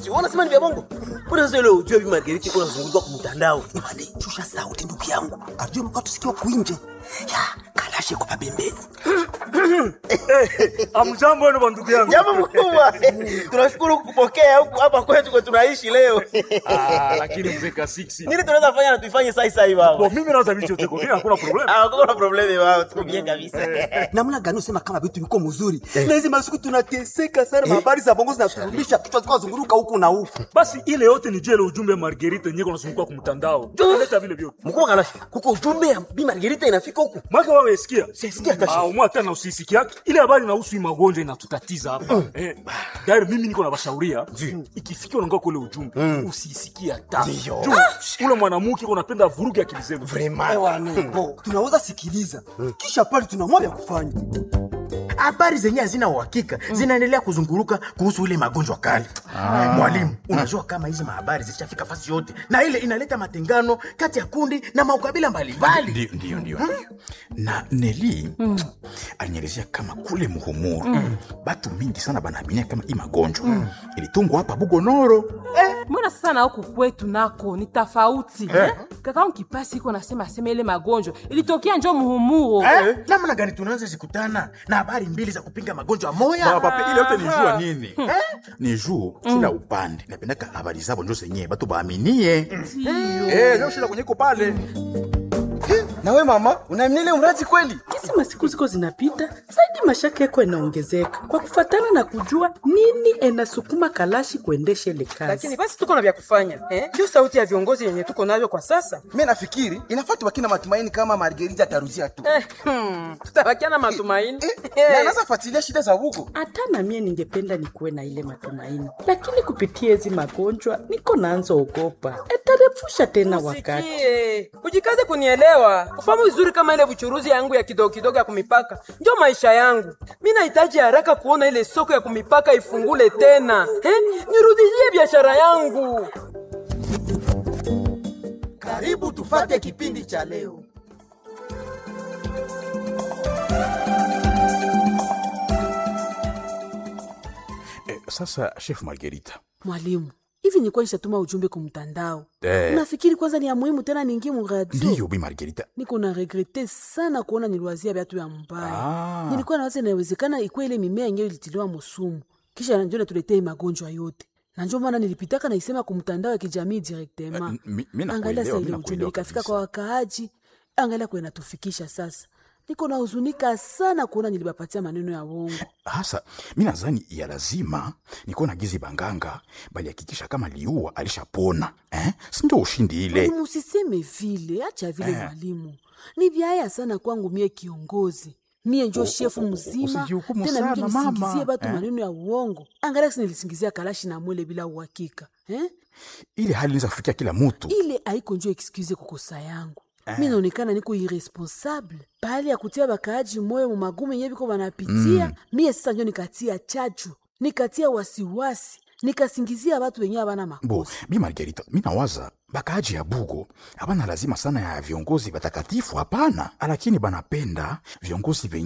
si wanasema ni vya bongo mbona sasa ile ujue bi margariti kuna zunguka kwa mtandao Imani, shusha sauti ndugu yangu. Ajue mkato sikiwa kuinje. Ya, kalashe kwa pembeni. Amjambo wenu bandugu yangu. jambo mkubwa tunashukuru kupokea huku hapa kwetu kwa tunaishi leo Ah, lakini mzee Kasiksi. nini tunaweza fanya na tuifanye sai sai baba Bo mimi naweza vitu yote kwa mimi hakuna problem. ah kuna problemi baba tuko bien kabisa Namna gani usema kama vitu viko mzuri? Na hizi masiku tunateseka sana, habari za bongo zinaturumisha kichwa zikawa zunguruka huku na huku. Basi ile yote ni jele ujumbe Margarita yenyewe kunazunguka kwa mtandao. Ndio naleta vile vyote. mkubwa kalashi kuko ujumbe ya bi margarita inafika huku Mwaka wewe sikia. Sisikia kashi. Ah, umwa tena usisiki yake. Ile habari inahusu hii magonjwa inatutatiza hapa. Eh, dari mimi niko na bashauria. Ikifikia unaongea kule ujumbe, usisikie hata. Juu ule mwanamke uko napenda vuruge akili zenu. Ewane, bo, tunaweza sikiliza. Kisha pale tunaamua vya kufanya. habari zenye hazina uhakika zinaendelea kuzunguruka kuhusu ile magonjwa kali mwalimu unajua kama hizi mahabari zishafika fasi yote na ile inaleta matengano kati ya kundi na maukabila mbalimbali ndio ndio ndio ndio. na neli alinielezea kama kule muhumuru batu mingi sana banaaminia kama hii magonjwa ilitungwa hapa bugonoro mbona sasa na huku kwetu nako ni tofauti eh? kakaangu kipasi iko nasema asema ile magonjwa ilitokea njo muhumuro Eh, namna gani tunaweza zikutana na habari mbili za kupinga magonjwa moya Papa, ile yote ni jua nini ni juu kila upande napendaka habari zabo njo zenyewe batu baaminie Eh, ndio shida kwenye iko pale nawe mama unaamini ile mradi kweli Kisi masiku ziko zinapita zaidi, mashaka yako yanaongezeka kwa kufatana na kujua nini enasukuma Kalashi kuendesha ile kazi. lakini basi tuko na vya kufanya eh? ndio sauti ya viongozi yenye tuko nayo kwa sasa mi nafikiri inafaa tubaki na matumaini kama margerita ataruzia tu eh, hmm, tutabakia na matumaini Eh, na anaweza fuatilia shida za huko hata na mie ningependa nikuwe na ile matumaini, lakini kupitia hizi magonjwa niko naanza ogopa etarefusha tena wakati. Sikie, ujikaze kunielewa ufahamu vizuri kama ile buchuruzi yangu ya kidogo kidogo ya kumipaka ndio maisha yangu mi nahitaji haraka kuona ile soko ya kumipaka ifungule tena eh? nirudishie biashara yangu karibu tufate kipindi cha leo eh, sasa chef margerita Mwalimu, hivi nilikuwa nishatuma ujumbe kumtandao. Eh. Unafikiri kwanza ni ya muhimu tena niingie muradio? ndiyo bi margerita niko na regrete sana kuona niliwazia vyatu ya mbaya Ah. nilikuwa nawaza inawezekana ikuwa ile mimea yenyewe ilitiliwa musumu kisha njo natuletee magonjwa yote na njo maana nilipitaka naisema kumtandao ya kijamii direktema Eh, mi- mi nakuelewa, angalia sa mi ile nakuelewa ujumbe ikafika kabisa. kwa wakaaji angalia kwe natufikisha sasa niko na huzunika sana kuona nilibapatia maneno ya uongo hasa mi nadhani ya lazima nikuwa na gizi banganga balihakikisha kama liua alishapona eh? sindo ushindi ile mwalimu usiseme vile acha vile mwalimu ni vyaya sana kwangu mie kiongozi mie njo shefu mzima usijihukumu tena sana, mije nisingizie mama. batu Eh. maneno ya uongo angalia si nilisingizia kalashi na mwele bila uhakika eh? ile hali inaweza kufikia kila mutu ile aiko njo excuse kukosa yangu mi naonekana niko irresponsable pahali ya kutia bakaaji moyo mu magumu yenye biko banapitia mie sasa njo nikatia chachu nikatia wasiwasi nikasingizia batu wenye abana bo makosa bi margerita mi nawaza bakaaji ya bugo hapana lazima sana ya viongozi batakatifu hapana lakini banapenda viongozi venye